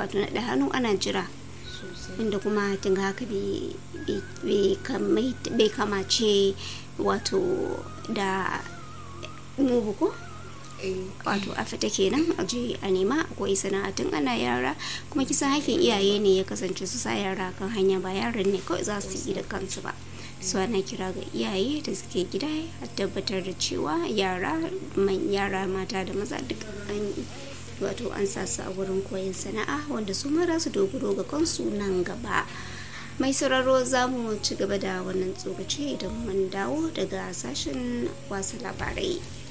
wato na hannu ana jira inda kuma kin ga haka bai kamace wato da mubu ko wato a fita kenan a je a nema akwai sana'atun ana yara kuma kisan hakin iyaye ne ya kasance su sa yara kan hanya ba yaran ne kawai za su yi da kansu ba su ana kira ga iyaye da suke gida a tabbatar da cewa yara man yara mata da maza duk an wato an sa su a wurin koyon sana'a wanda su mara su dogaro ga kansu nan gaba mai sauraro za mu ci gaba da wannan tsokaci idan mun dawo daga sashen wasu labarai